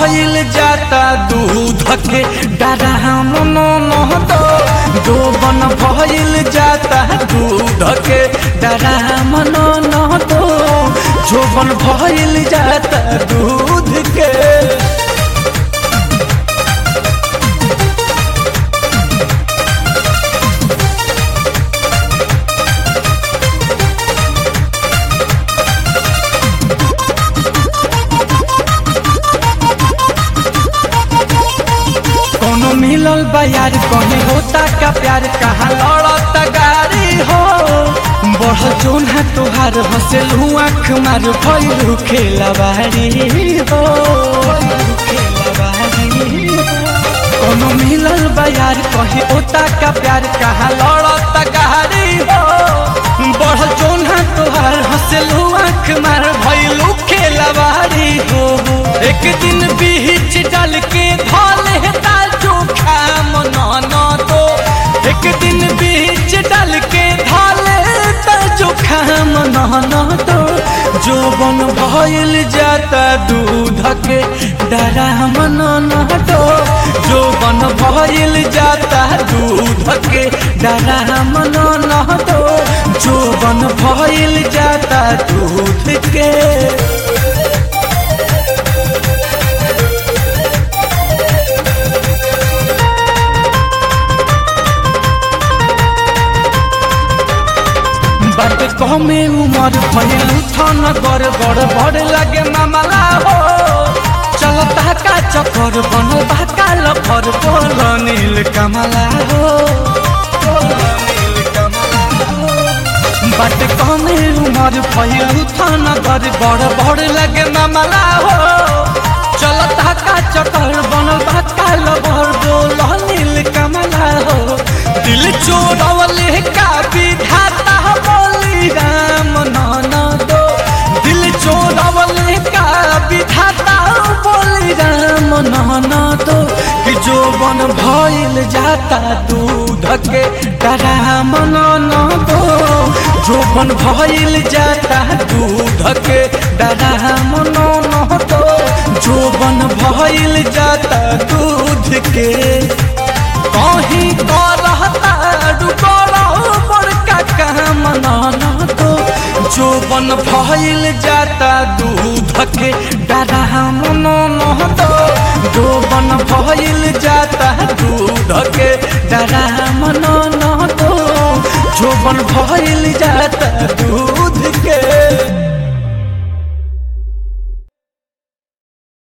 भइल जाता दूध के डराम नो नो दो जोबन भइल जाता दूध के डराम नो नो दो जोबन भइल जाता दूध के कोनो मिलल बयार कहीं होता का प्यार कहाँ लड़त गारी हो बढ़ जोन है तुहार हंसेलू आँख मार भैलू खेलवारी हो कोनो मिलल बयार कहीं होता का प्यार कहाँ लड़त गारी हो बढ़ जोन है तुहार हंसेलू आँख मार भैलू खेलवारी हो एक दिन बीच डाल के धोले चोखा मनाना तो एक दिन बीच डाल के धाले चोखा मनाना तो जो बन भइल जाता दूध के डरा मनाना तो जो बन भइल जाता दूध के डरा मनाना तो जो बन भइल जाता दूध के बात कमे उमर भइल थन गर बड़ बड़ लगे मामला हो चलता का चक्कर बनल बा काल फर बोल नील कमला हो बात कमे उमर भइल थन गर बड़ बड़ लगे मामला हो चलता का चक्कर बनल बा काल भर बोल नील कमला हो दिल चोरवले का विधाता बोली राम नाना दो दिल चोरवले का विधाता बोली राम नाना दो कि जो बन भइल जाता दूध के राम नाना दो जो बन भइल जाता दूध के राम नाना दो जो बन भइल जाता दूध के कहीं करहता डुकरो बड़का काम नाना तो जो बन भइल जाता दूध के डराम नो तो जो बन भइल जाता दूध के डराम नो तो जो बन भइल जाता दूध